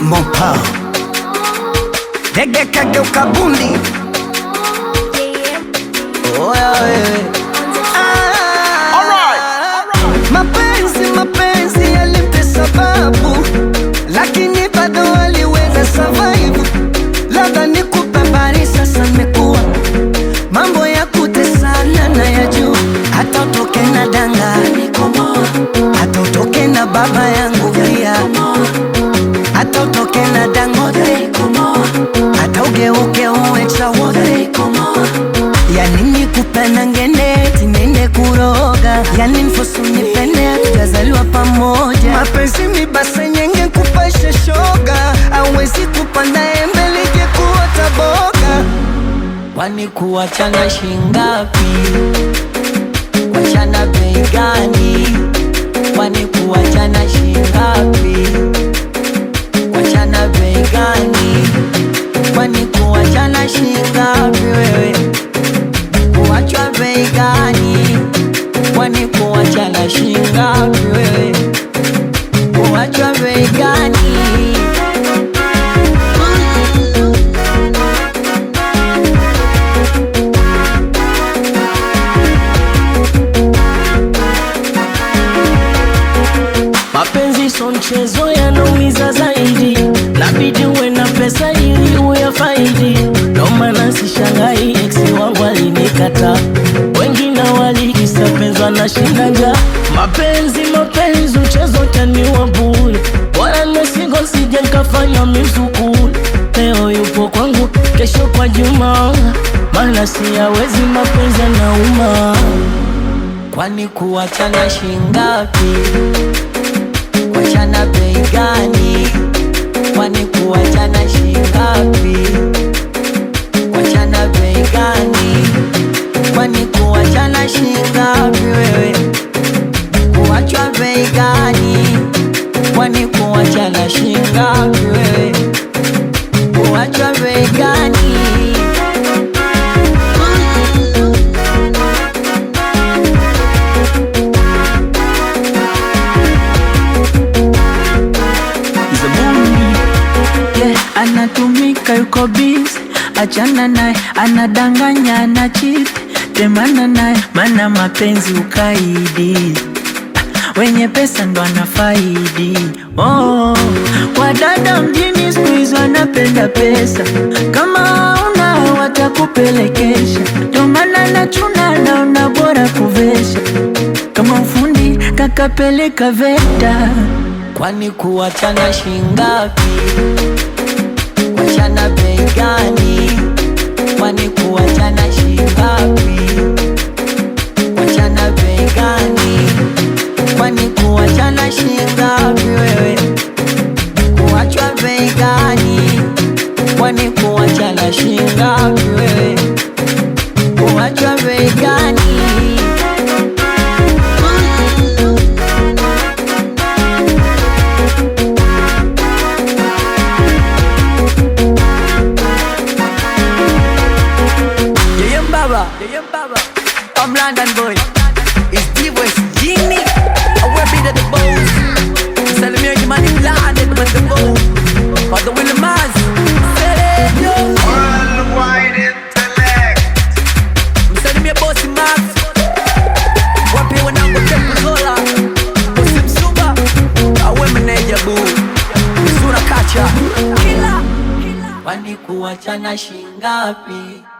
mopa dege kageuka bundi oya wewe Ah, mapenzi mapenzi yalimpe sababu lakini bado aliweza survive labda nikupe habari sasa mekuwa mambo ya kutesana na ya juu hata utoke na danga hata utoke na baba yangu pia hata utoke na dangote hata ugeuke uwe chawote yani nikupenda ngende tinende kuroga yani mfosu nipende tukazaliwa pamoja mapenzi mibase nyenge kupasha shoga awezi kupanda embe lije kuota boga Kwani kuachana shingapi? Kuachana bei gani? Kwani kuachana shingapi? Kuachana bei gani? Kwani kuachana shingapi wewe? Kuachwa bei gani? Kwani kuachana shingapi wewe? Kuachwa bei gani? Mapenzi so mchezo, yanaumiza zaidi, nabidi uwe na pesa ili uyafaidi. Ndo maana sishangai ex wangu alinikata, wengine walikisapenzwa na shindaga. Mapenzi mapenzi, mchezo taniwa bure, bora nimesingo sije nkafanya mizukule. Leo yupo kwangu, kesho kwa Juma, maana siyawezi mapenzi yanauma. Kwani kuachana shingapi? Kuachana bei gani? Kwani kuachana shingapi? Kuachana bei gani? Kwani kuachana shingapi wewe? Kuachwa bei gani? Kwani kuachana shingapi wewe? Kuachwa bei gani? yeah, anatumika yuko busy, achana naye, anadanganya ana cheat, temana naye, mana mapenzi ukaidi, wenye pesa ndo anafaidi. Oh, wadada mjini siku hizi wanapenda pesa, kama una watakupelekesha, ndo maana nachuna naona bora kuvesha, kama ufundi kakapeleka VETA. Kwani kuachana shingapi? Kuachana bei gani? Kwani kuachana shingapi? Kuachana bei gani? Kwani kuachana shingapi wewe? Kuachwa bei gani? Kwani kuachana shingapi wewe? Kuachwa bei gani? Yeah, yeah, Baba. Yeah, yeah, Baba. I'm London boy. It's D-West Genie. I will be the boss. Salimia Jimani London with the boss. For the Willie Maz. Worldwide intellect. Msalimia bosi Max. Wapi wanangu Tepu Zola. Bosi Msuba. Awe meneja boo. Mzura kacha. Kwani kuachana shingapi?